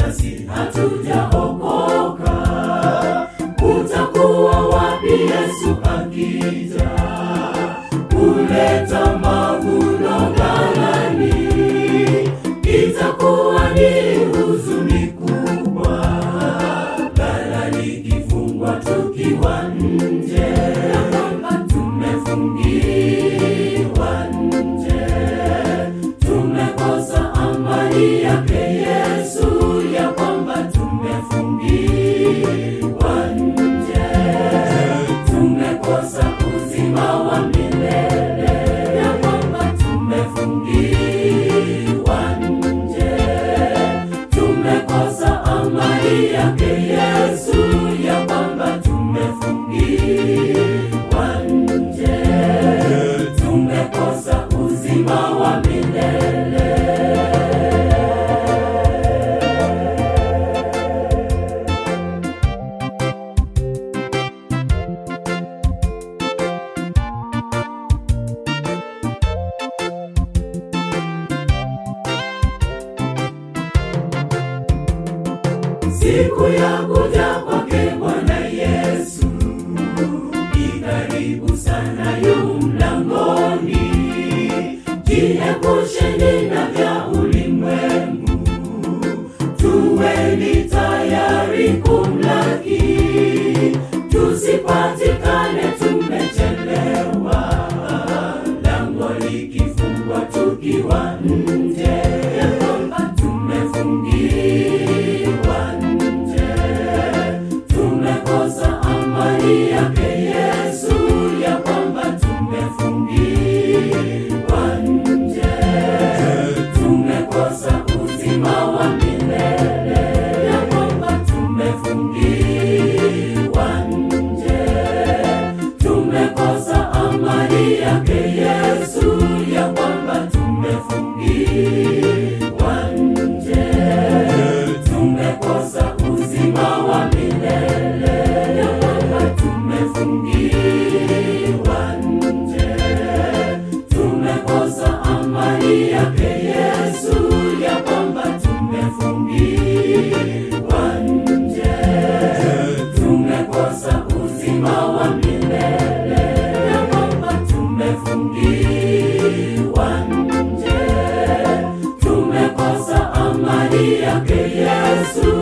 basi hatujaokoka. Utakuwa wapi Yesu akija kuleta mavuno ghalani? Itakuwa ni huzuni kubwa, ghala likifungwa tukiwa nje, na kwamba tumefungiwa nje, tumekosa amani yake Yesu, ya kwamba tumefungiwa nje, tumekosa uzima wa milele, ya kwamba tumefungiwa nje, tumekosa amani yake Yesu, ya kwamba tumefungiwa nje, tumekosa uzima wa milele. Siku ya kuja kwake Bwana Yesu ikaribu sana, yu mlangoni. Jiepusheni na vya ulimwengu, tuweni tayari kumlaki, tusipatikane tumechelewa, lango likifungwa tukiwa nje, ya kwamba tumefungiwa nje, tumekosa amani yake Yesu, ya kwamba tumefungiwa nje, tumekosa uzima wa milele, ya kwamba tumefungiwa nje, tumekosa amani yake Yesu, ya kwamba tumefungiwa nje, tumekosa uzima wa milele, ya kwamba tumefungiwa nje, tumekosa amani yake Yesu, ya kwamba tumefungiwa nje, tumekosa uzima wa milele, ya kwamba tumefungiwa nje, tumekosa amani yake Yesu,